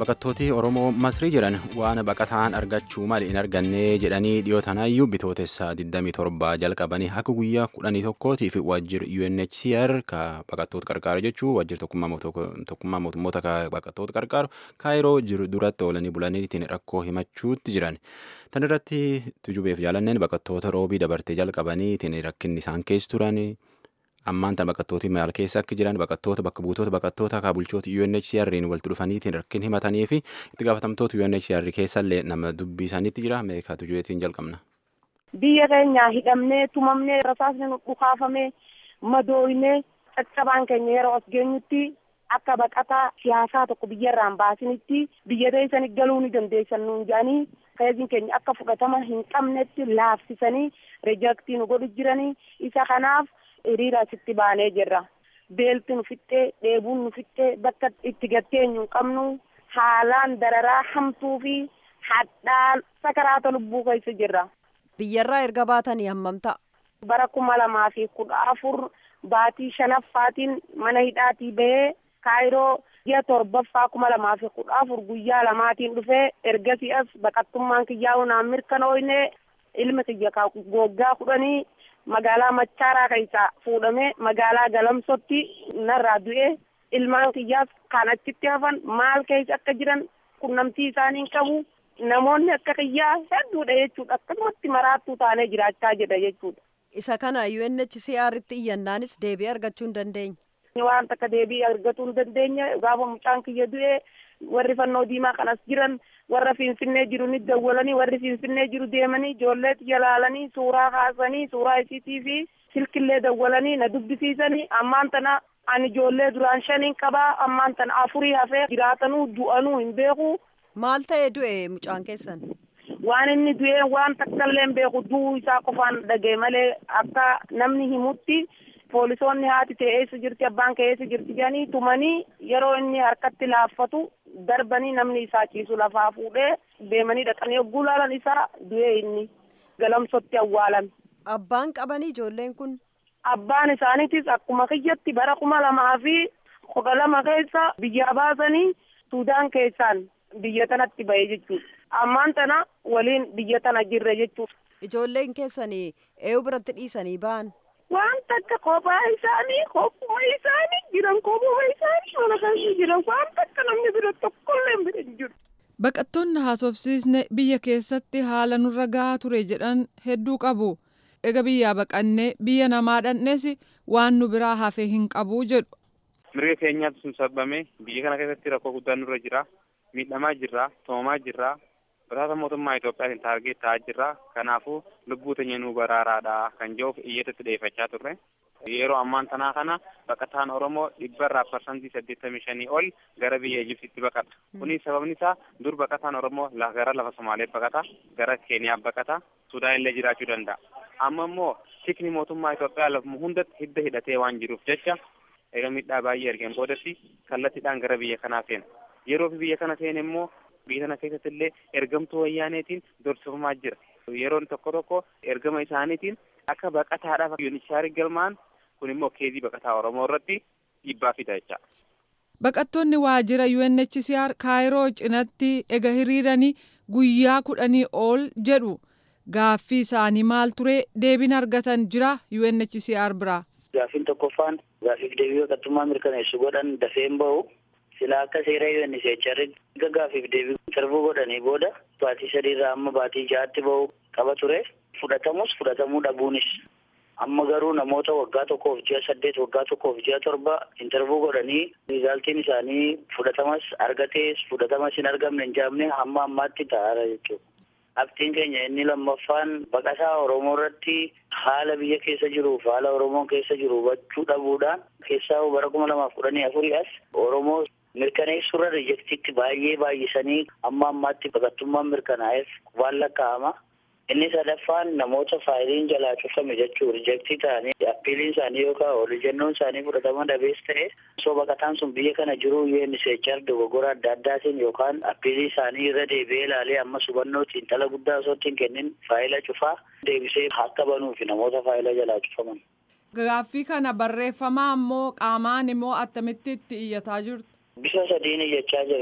baqattooti oromoo masrii jiran waan baqataan argachuu malee hin arganne jedhanii dhiyoo tanaayyuu bitootessa 27 jalqabanii akka guyyaa 11tiif waajjira UNHCR ka baqattoota qarqaaru jechuu waajjira tokkummaa mootummoota ka baqattoota qarqaaru kaayiroo jiru duratti oolanii bulanii ittiin rakkoo himachuutti jiran. Tan irratti tujubeef jaalanneen baqattoota roobii dabartee jalqabanii ittiin rakkinni isaan keessa turan. ammaan tan baqattooti maal keessa akka jiran baqattoota bakka buutota baqattoota akka bulchoota UNHCR'n walitti dhufaniitiin rakkin himatanii fi itti gaafatamtoota UNHCR keessallee nama dubbii isaaniitti jira meeqa tujubeetiin jalqabna. Biyya keenya hidhamnee tumamnee rasaasni dhukaafamee madooynee caccabaan keenya yeroo as geenyutti akka baqataa siyaasaa tokko biyyarraan baasinitti biyya teessanii galuu ni dandeessan nuun jedhanii feeziin keenya akka fudhatama hin qabnetti laafsisanii rijaktii nu godhu jiranii isa kanaaf. hiriira asitti baanee jirra beelti nu fixxee dheebuun nu fixxee bakka itti gatteenyu hin qabnu haalaan dararaa hamtuu fi hadhaan sakaraata lubbuu keessa jirra. biyyarraa erga baatanii hammam ta'a. bara kuma lamaa fi kudha afur baatii shanaffaatiin mana hidhaatii bahee kaayiroo ji'a torbaffaa kuma lamaa fi kudha afur guyyaa lamaatiin dhufee ergasii as baqattummaan kiyyaa'u naan mirkanooyne ilma kiyya goggaa kudhanii magaalaa machaaraa keessaa fuudhamee magaalaa galamsotti narraa du'e ilmaan kiyyaas kan achitti hafan maal keessa akka jiran qunnamtii isaanii qabu namoonni akka kiyyaa hedduudha jechuudha akkasumatti maraattuu taanee jiraachaa jedha jechuudha. isa kana UNHCR'tti iyyannaanis deebii argachuu hin dandeenye. waan takka deebii argatuu hin dandeenye gaafa mucaan kiyya du'e warri fannoo diimaa kanas jiran warra finfinnee jiru ni dawwalanii warri finfinnee jiru deemanii ijoollee jalaalanii suuraa kaasanii suuraa isiitii fi silkillee dawwalanii na dubbisiisanii ammaan tana ani ijoollee duraan shaniin qabaa ammaan tana afurii hafee jiraatanuu du'anuu hin beeku. maal ta'ee du'e mucaan keessan. waan inni du'e waan takkallee hin beeku du'uu isaa qofaan dhagee malee akka namni himutti. poolisoonni haati ta'e eessa jirti abbaan kee eessa jirti jedhanii tumanii yeroo inni harkatti laaffatu darbanii namni isaa ciisu lafaa fuudhee deemanii dhaqanii yogguu laalan isaa du'ee inni galamsotti awwaalan. Abbaan qabanii ijoolleen kun. Abbaan isaaniitis akkuma kiyyatti bara kuma lamaa fi kudha lama keessa biyyaa baasanii Suudaan keessaan biyya tanatti bahe jechuudha. Ammaan tana waliin biyya tana jirre jechuudha. Ijoolleen keessanii eeyu biratti dhiisanii ba'an. waan takka kophaa isaanii kophuma isaanii jiran kophuma isaanii mana keessa jiran waan takka namni bira tokkollee bira hin jiru. Baqattoonni haasofsiisne biyya keessatti haala nurra gahaa ture jedhan hedduu qabu. Ega biyyaa baqannee biyya namaa dhandhees waan nu biraa hafe hin qabu jedhu. Mirga keenyaatu sun sababame biyya kana keessatti rakkoo guddaan nurra jira. Miidhamaa jirra, toomaa jirra. Bataata mootummaa Itoophiyaatiin taargee ta'aa jirra. Kanaafuu lubbuu teenya nuu baraaraadha kan jedhuuf iyyatatti dhiyeeffachaa turre. Yeroo ammaan tanaa kana baqataan Oromoo dhibba irraa parsantii saddeettamii shanii ol gara biyya Ijiptiitti baqata. Kunis sababni isaa dur baqataan Oromoo gara lafa Somaaleet baqata, gara Keeniyaa baqata, Sudaan illee jiraachuu danda'a. Amma immoo tikni mootummaa Itoophiyaa lafuma hundatti hidda hidhatee waan jiruuf jecha eega miidhaa baay'ee ergeen boodatti kallattiidhaan gara biyya kanaa seena. Yeroo biyya kana seene immoo biyya kana keessatti illee ergamtuu wayyaaneetiin dorsifamaa jira. Yeroon tokko tokko ergama isaaniitiin akka baqataadhaaf yuunichaari galmaan kun immoo keezii baqataa Oromoo irratti dhiibbaa fida jecha. Baqattoonni waajjira UNHCR Kaayiroo cinatti ega hiriiranii guyyaa kudhanii ol jedhu gaaffii isaanii maal ture deebiin argatan jira UNHCR biraa. Gaaffiin tokkoffaan gaaffiif deebii baqattummaa mirkaneessu godhan dafee hin bahu. silaa akka seera UNHCR erga gaaffiif deebii sarbuu godhanii booda baatii sadiirraa amma baatii ja'aatti bahu qaba ture fudhatamus fudhatamuu dhabuunis amma garuu namoota waggaa tokkoof ji'a saddeet waggaa tokkoof ji'a torba intarvuu godhanii riizaaltiin isaanii fudhatamas argatees fudhatamas hin argamne hin jaamne hamma ammaatti ta'aara jechuudha. Abdiin keenya inni lammaffaan baqataa Oromoo irratti haala biyya keessa jiruuf haala Oromoon keessa jiru hubachuu dhabuudhaan keessaa bara kuma lamaaf kudhanii afurii as Oromoo mirkaneessurra riijektiitti baay'ee baay'isanii amma ammaatti baqattummaan mirkanaa'eef waan lakkaa'ama. Inni sadaffaan namoota faayiliin jalaa cufame jechuu riijektii ta'anii appiiliin isaanii yookaan oliijennoon isaanii fudhatama dhabees ta'e osoo baqataan sun biyya kana jiru UNHCR dogoggora adda addaatiin yookaan appiilii isaanii irra deebi'ee ilaalee amma hubannootiin dhala guddaa osoo ittiin kennin faayila cufaa deebisee akka banuufi namoota faayila jalaa cufaman. Gaaffii kana barreeffamaa immoo qaamaan immoo attamitti itti iyyataa jirtu. Bifa sadiin iyyachaa jirra.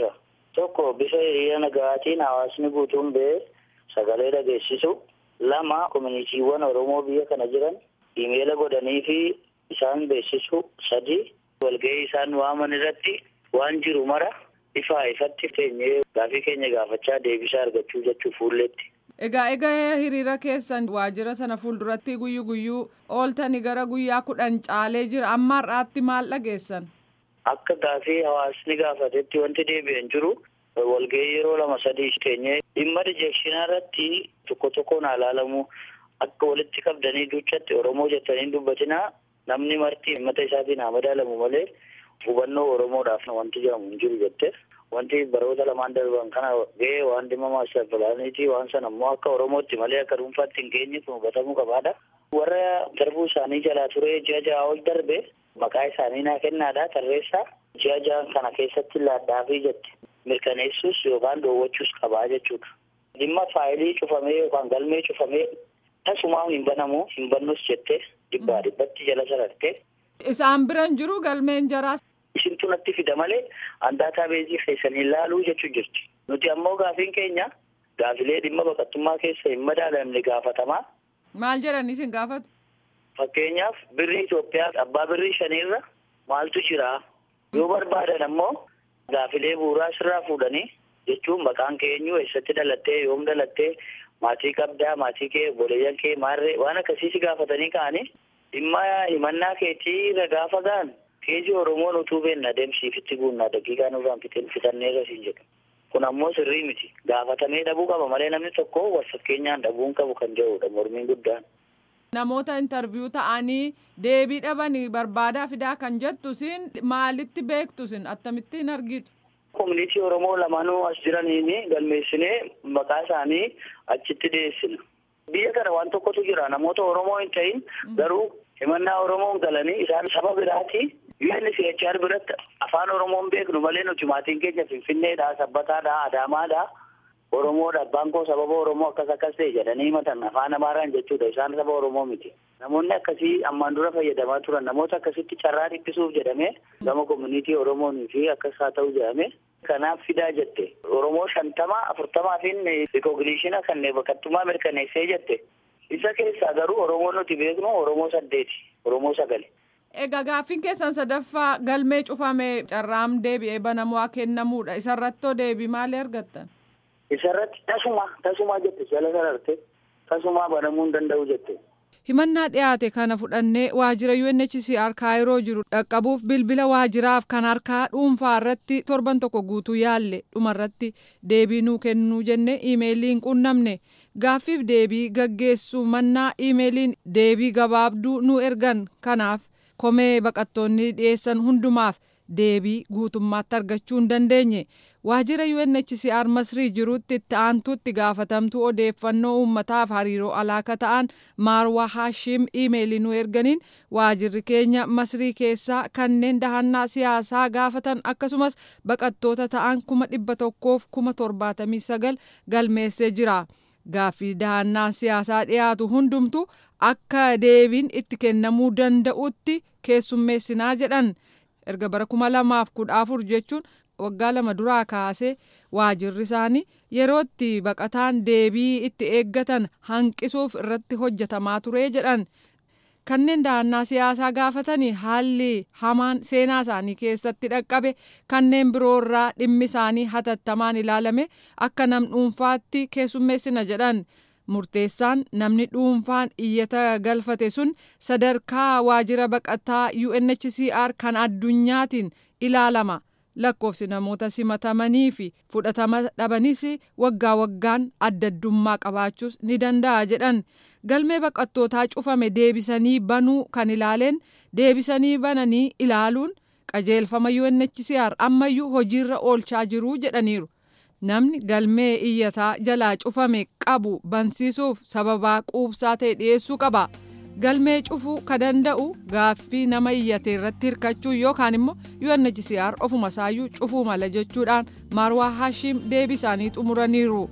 Tokko bifa hiriira nagaatiin hawaasni guutuun ba'ee sagalee dhageessisu. Lama koominiitiiwwan Oromoo biyya kana jiran imeela godhanii fi isaan beeksisu. Sadi walgahii isaan waaman irratti waan jiru mara ifaa ifatti teenyee gaafii keenya gaafachaa deebisaa argachuu jechuu fuulletti. Egaa egaa hiriira keessan waajjira sana fuulduratti guyyu guyyuu ooltanii gara guyyaa kudhan caalee jira amma har'aatti maal dhageessan? Akka gaafii hawaasni gaafatetti wanti deebi'an jiru walgahii yeroo lama sadii teenyee dhimma rijekshinaa irratti tokko tokkoon ilaalamu akka walitti qabdanii duuchatti Oromoo jettanii dubbatinaa namni marti himmata isaatiin haa madaalamu malee hubannoo Oromoodhaaf wanti jedhamu hin jiru jette. Wanti baroota lamaan darban kana ga'ee waan dhimma maastar pilaaniiti waan sana immoo akka Oromootti malee akka dhuunfaatti hin geenye kun hubatamuu qabaadha. Warra darbuu isaanii jalaa ture ji'a ja'a ol darbe maqaa isaanii naa kennaadha tarreessaa ji'a ja'an kana keessatti laaddaafii jette mirkaneessuus yookaan dhoowwachuus qabaa jechuudha. Dhimma faayilii cufamee yookaan galmee cufamee tasumaa hin banamu hin bannus jette dhibbaa dhibbatti jala sararte. Isaan biran jiru galmeen jaraas. Isintu natti fida malee handaataa beezii keessanii ilaaluu jechuun jirti. Nuti ammoo gaafiin keenya gaafilee dhimma baqattummaa keessa hin madaalamne gaafatamaa. Maal jedhanii isin gaafatu? Fakkeenyaaf birri Itoophiyaa abbaa birrii shaniirra maaltu jira? Yoo barbaadan ammoo gaafilee bu'uuraa sirraa fuudhanii jechuun maqaan keenyu eessatti dhalattee yoom dhalattee maatii qabdaa maatii kee obboleeyyan kee maarree waan akkasii si gaafatanii ka'anii dhimma himannaa keetii irra gaafa ga'an keejii Oromoon utuu beenna deemsiifitti guunnaa daqiiqaa nurraan fitannee rasiin jedhu. Kun ammoo sirrii miti. Gaafatamee dhabuu qaba malee namni tokko wal fakkeenyaan dhabuun qabu kan jedhudha mormiin guddaan. Namoota intarviyuu ta'anii deebii dhabanii barbaadaa fidaa kan jettu isin maalitti beektu isin akkamittiin argitu? Koominiitii Oromoo lamaanuu as jiraniin galmeessinee maqaa isaanii achitti dhiyeessina. Biyya kana waan tokkotu jira namoota Oromoo hin ta'in garuu himannaa Oromoon galanii isaan saba biraati UNHCR biratti afaan Oromoon beeknu malee nuti maatiin keenya Finfinneedha, Sabbataadha, Adaamaadha. Oromoodha abbaan koo sababa Oromoo akkas akkas ta'e jedhanii himatan afaan Amaaraan jechuudha isaan saba Oromoo miti. Namoonni akkasii ammaan dura fayyadamaa turan namoota akkasitti carraa dhiphisuuf jedhamee gama koominiitii Oromoonii fi akkas haa ta'u jedhame kanaaf fidaa jette. Oromoo shantama afurtamaa fi rikoogniishina kan baqattummaa mirkaneessee jette. Isa keessaa garuu Oromoo nuti beeknu Oromoo saddeeti Oromoo sagali. Egaa gaaffiin keessan sadaffaa galmee cufame carraam deebi'ee banamoo kennamuudha. Isarrattoo deebii maalii argattan? Isarratti tasuma tasuma jette jala sararte tasuma banamuu hin danda'u jette. Himannaa dhiyaate kana fudhannee waajjira UNHCR kaayiroo jiru dhaqqabuuf bilbila waajjiraaf kan harkaa dhuunfaa irratti torban tokko guutuu yaalle dhumarratti deebii nuu kennuu jenne iimeeliin qunnamne gaaffiif deebii gaggeessuu mannaa iimeeliin deebii gabaabduu nu ergan kanaaf komee baqattoonni dhiyeessan hundumaaf deebii guutummaatti argachuu hin dandeenye waajjira UNHCR Masrii jirutti itti aantuutti gaafatamtuu odeeffannoo uummataaf hariiroo alaaka ta'an Maarwaa Haashim iimeelii nu erganiin waajjirri keenya Masrii keessaa kanneen dahannaa siyaasaa gaafatan akkasumas baqattoota ta'an kuma dhibba tokkoof kuma torbaatamii sagal galmeessee jira. Gaaffii dahannaa siyaasaa dhiyaatu hundumtu akka deebiin itti kennamuu danda'utti keessummeessinaa jedhan. erga bara kuma lamaaf kudha afur jechuun waggaa lama duraa kaasee waajjirri isaanii yerootti baqataan deebii itti eeggatan hanqisuuf irratti hojjetamaa ture jedhan kanneen dahannaa siyaasaa gaafatanii haalli hamaan seenaa isaanii keessatti dhaqqabe kanneen biroorraa dhimmi isaanii hatattamaan ilaalame akka nam dhuunfaatti keessummeessina jedhan. murteessaan namni dhuunfaan iyyata galfate sun sadarkaa waajjira baqataa UNHCR kan addunyaatiin ilaalama lakkoofsi namoota simatamanii fi fudhatama dhabanis waggaa waggaan addaddummaa qabaachuus ni danda'a jedhan galmee baqattootaa cufame deebisanii banuu kan ilaaleen deebisanii bananii ilaaluun qajeelfama UNHCR ammayyuu hojiirra oolchaa jiruu jedhaniiru. namni galmee iyyataa jalaa cufame qabu bansiisuuf sababaa quubsaa ta'e dhiyeessuu qaba galmee cufuu ka danda'u gaaffii nama iyyate irratti hirkachuu yookaan immoo UNHCR ofuma isaayyuu cufuu mala jechuudhaan maarwaa haashim deebii isaanii xumuraniiru.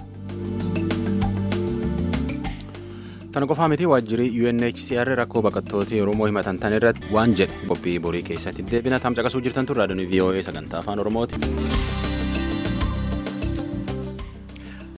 Tana qofaa miti waajjirri UNHCR rakkoo baqattoota Oromoo himatan tan irratti waan jedhe qophii borii keessatti deebina tamcaqasuu jirtan turraa raadiyoo VOA sagantaa afaan Oromooti.